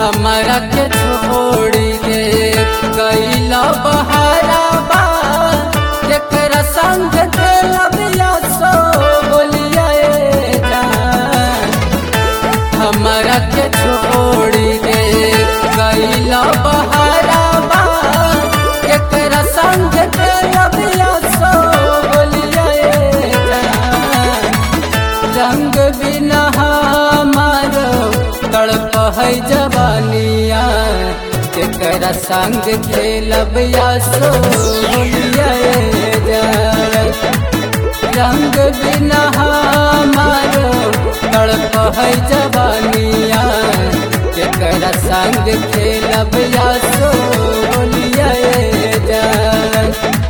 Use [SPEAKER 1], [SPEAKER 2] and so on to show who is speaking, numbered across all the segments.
[SPEAKER 1] हमरा के छोड़ी के गईला बहाराबा केकरा संग खेलब या सो बोलिया जान हमरा के छोड़ी के गईला बहाराबा केकरा संग खेलब या सो बोलिया जान रंग बिना हमारो तड़प है जवानिया केकरा संग खेलब या सो बोलिया जान रंग बिना हमारो तड़प है जवानिया केकरा संग खेलब या सो बोलिया जान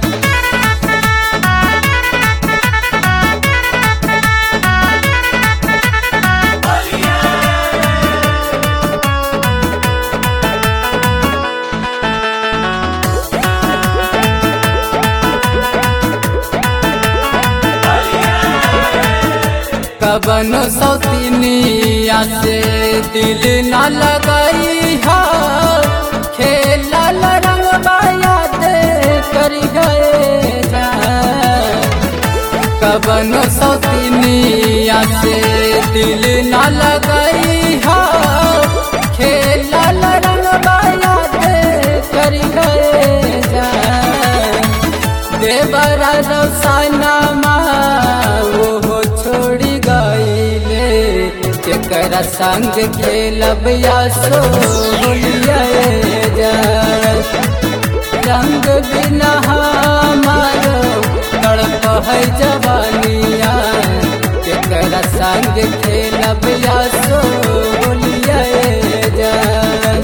[SPEAKER 1] कबनो सौतीनिया से दिल न लगाई हा खेला रंग याद करी गए कबनो सौतीनिया से दिल न लगाई हा खेला रंग याद करी गए देवरा रौसाना वो छोड़ी गईले केकरा संग खेलब या सो बोलिया जान रंग बिना हमारो तड़प है जवानिया केकरा संग खेलब या सो बोलिया जान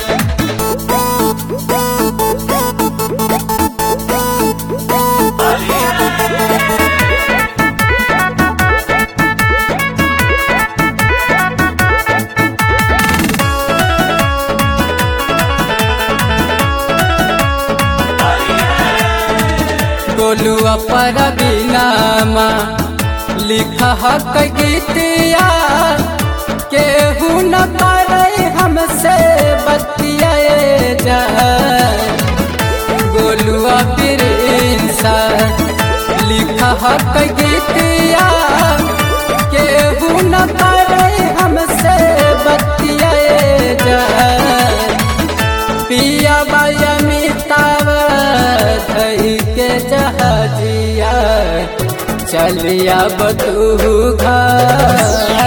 [SPEAKER 1] गोलुआ पर बिनामा लिख हक गीतिया केहू न करे हमसे बतिया जा गोलुआ प्रिंसा लिख हक गीतिया केहू न करे हमसे बतिया जा पिया बाया मिताव धई के जहाजिया चलिया बतू घर